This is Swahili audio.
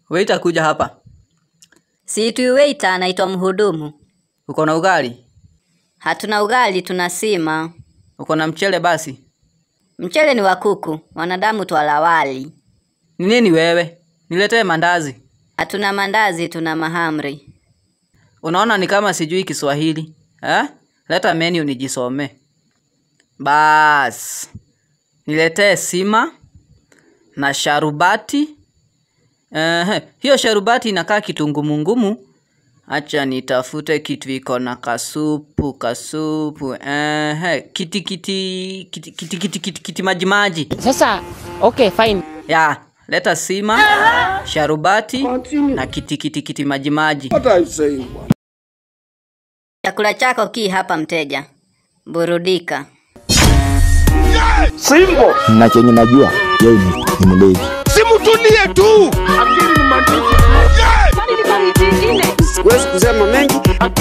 Waiter kuja hapa. Siitwi waiter, anaitwa mhudumu. Uko na ugali? Hatuna ugali, tuna sima. Uko na mchele basi? Mchele ni wa kuku, wanadamu twala wali. Ni nini wewe? Niletee mandazi. Hatuna mandazi, tuna mahamri. Unaona ni kama sijui Kiswahili. Eh? Leta menu nijisomee. Bas. Niletee sima na sharubati. Eh, hiyo sharubati inakaa kitungumungumu. Acha nitafute kitu iko na kasupu, kasupu. Eh, kiti kiti kiti kiti kiti kiti, kiti maji maji. Sasa okay, fine. Ya, leta sima, sharubati na kiti kiti kiti maji maji. Chakula chako ki hapa, mteja. Burudika. na chenye najua yeye ni, ni mlevi. Simutulie tu. Siwezi kusema mengi